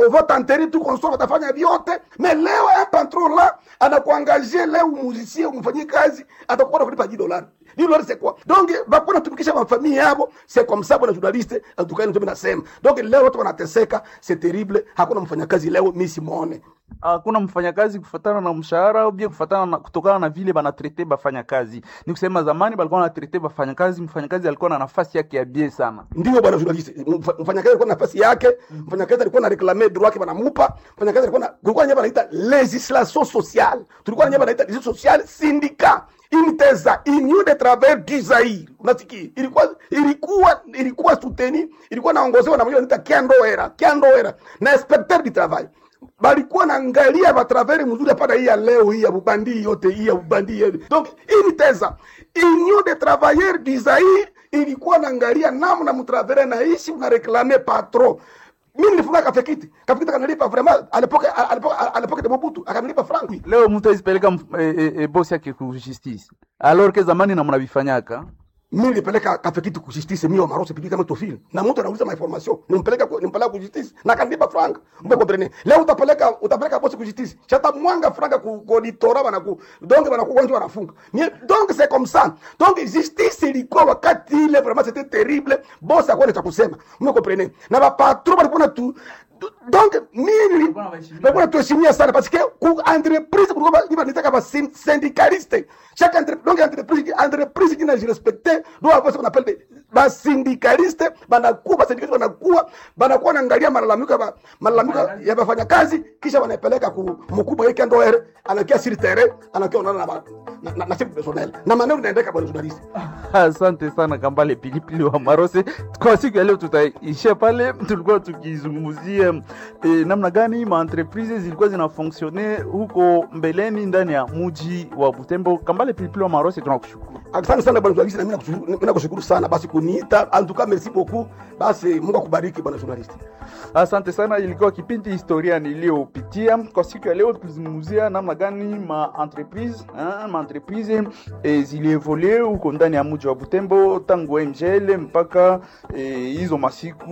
va t'enterrer tout consort atafanya vyote mais leo un patron là anakuangazie leo musicien umfanyie kazi atakuwa nakulipa 10 dollars 10 dollars c'est quoi donc bakuwa natumikisha mafamili yabo c'est comme ça bwana journaliste atukani ndio nasema donc leo watu wanateseka c'est terrible hakuna mfanyakazi leo mimi simuone hakuna mfanyakazi kufatana na mshahara au bien kufatana na kutokana na vile banatrete bafanya kazi. Ni kusema zamani balikuwa wanatrete bafanya kazi, mfanyakazi alikuwa na nafasi yake ya bie sana. ndio bwana journaliste Mfa- mfanyakazi alikuwa na nafasi yake mfanyakazi alikuwa na reclamer droit yake banamupa mfanyakazi alikuwa na kulikuwa nyamba naita legislation sociale tulikuwa na nyamba naita legislation sociale syndicat inteza union de travailleurs du Zaire unasikia ilikuwa ilikuwa ilikuwa soutenu ilikuwa naongozewa na mmoja anaita Kiandoera Kiandoera na inspecteur du travail balikuwa naangalia batravere mzuri hapana hii ya leo hii ya bubandi yote hii ya bubandi yote donc hii ni teza union de travailleurs du Zaire ilikuwa naangalia namna mtravere naishi una reclamer patron mimi nilifunga kafekiti kafekiti kanalipa vraiment à l'époque à l'époque à l'époque de Mobutu akanilipa franc Leo mtu aizipeleka mf- e, e, e, bosi yake ku justice, alors que zamani na mnavifanyaka mimi nilipeleka kafekiti ku justice mimi wa marose pili kama tofili na mtu anauliza ma information nimpeleka ku- nimpeleka ku justice na kanilipa franc mbe comprene leo utapeleka utapeleka bosi ku justice chata mwanga franc ku ku auditora bana ku donc bana ku wanje wanafunga Mie- donc c'est comme ça donc justice ilikuwa wakati ile vraiment c'était terrible bosi akwenda cha kusema mbe comprene na ba patron balikuwa na tu tu- donc mimi balikuwa natuheshimia sana parce que ku entreprise kulikuwa ba- banitaka ba syn- syndicaliste chaque entreprise donc entreprise entreprise qui n'a respecté doit avoir ce qu'on appelle des ba syndicaliste banakuwa ba syndicaliste banakuwa banakuwa naangalia malalamiko ya ba- malalamiko ya bafanya kazi kisha wanapeleka ku mkubwa yake ndo ere anakia sur terrain anakia onana na ba- na na, na chef personnel na maneno inaendeka bwana journalist Asante sana Kambale Pilipili wa Marose. Kwa siku ya leo tutaishia pale. Tulikuwa tukizungumzia e, namna gani ma entreprise zilikuwa zinafonksione huko mbeleni ndani ya muji wa Butembo. Kambale Pilipili wa Marose, tunakushukuru. asante sana bwana journalist na mimi nakushukuru mimi nakushukuru sana basi kuniita en tout cas merci beaucoup basi Mungu akubariki bwana journalist Asante sana, ilikuwa kipindi historia niliyopitia kwa siku ya leo. Tulizungumzia namna gani ma entreprise hein, ma entreprise e, zilievolue huko ndani ya mji wa Butembo tangu MGL mpaka eh, hizo masiku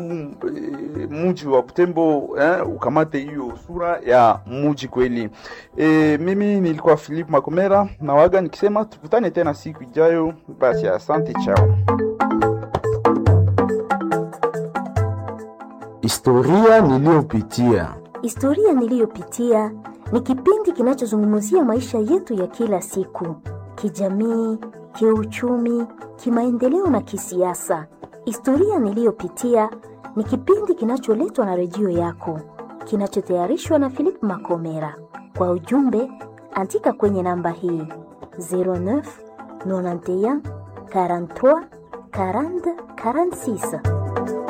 e, mji wa Butembo eh, ukamate hiyo sura ya mji kweli. E, mimi nilikuwa Philip Makomera na waga nikisema tukutane tena siku ijayo. Basi asante, chao. Historia niliyopitia. Historia niliyopitia ni kipindi kinachozungumzia maisha yetu ya kila siku, kijamii, kiuchumi, kimaendeleo na kisiasa. Historia niliyopitia ni kipindi kinacholetwa na redio yako, kinachotayarishwa na Philip Makomera. Kwa ujumbe, andika kwenye namba hii 09 91 43 40 46.